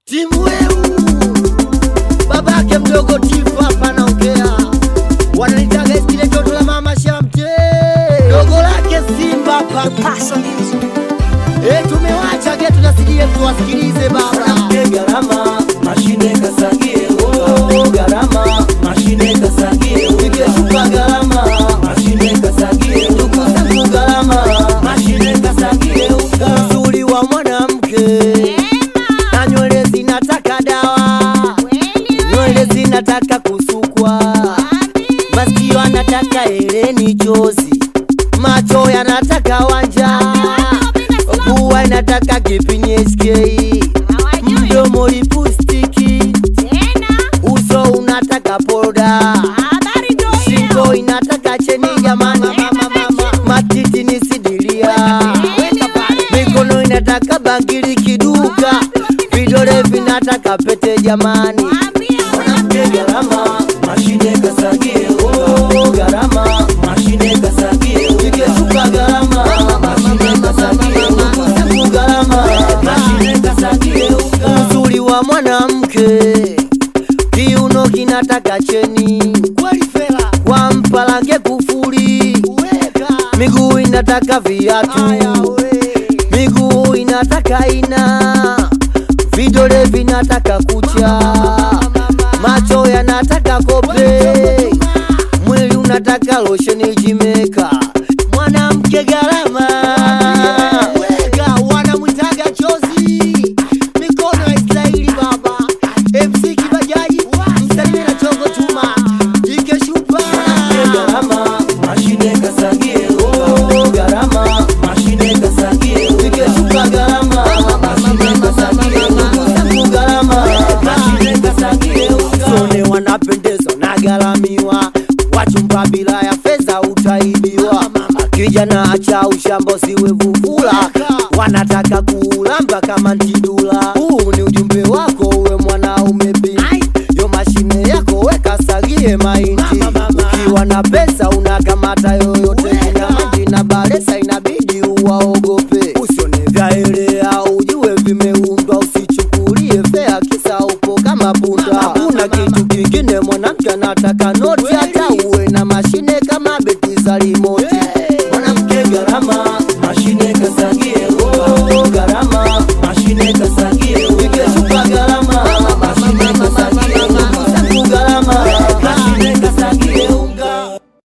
Timu weu babake mdogo Tifu hapa naongea, wananitaga skile toto la mama Shamte, dogo lake Simba hapa Paso Music. Eh, tumewacha getu na CDM tuwasikilize baba. Gharama mashine kasagie, oh, gharama mashine kasagie, Ikishuka gharama mashine kasagie, ndugu zangu gharama, mashine kasagie, uzuri wa mwanamke na nywele zinataka dawa, nywele zinataka kusukwa, masikio anataka hereni chozi, macho yanataka wanja, pua inataka kipini SK, mdomo lipustiki, uso unataka poda, shingo inataka cheni jamani, matiti ni sidilia, mikono inataka bangili kiduka, vidole vinataka pete jamani. mwanamke gharama mashine kasagie, oh, gharama mashine kasagie, Ikishuka gharama, mashine kasagie, zangu gharama, mashine kasagie, uzuri wa mwanamke kiuno kinataka cheni, kwa mpalange kufuli, miguu inataka viatu, miguu inataka ina, vidole vinataka kucha, macho yanataka kope, mwili unataka losheni jimeka, mwanamke gharama weka wanamwitaga chozi, mikono ya Israeli baba, MC Kibajaji, msalimie na chongo chuma, ikeshupa gharama mashine kasagie, oh, gharama mashine kasagie, ikeshuka gharama, mashine kasagie, zangu gharama mashine kasagie, Sone wanapendeza na gharamiwa, wachumba bila ya fedha utaibiwa. Kijana acha ushambo siwe vuvula, wanataka kuulamba kama ntidula. Huu ni ujumbe wako uwe mwanaume binti, yo mashine yako weka sagie mainti. Ukiwa na pesa unakamata yoyote, kinyamanji na baresa inabidi uwaogope. Usione vyaelea ujue vimeundwa, usichukulie fea kisa upo kama punda. Hakuna kitu kingine mwanamke anataka noti, hata uwe na mashine kama beti za rimoti. mwanamke gharama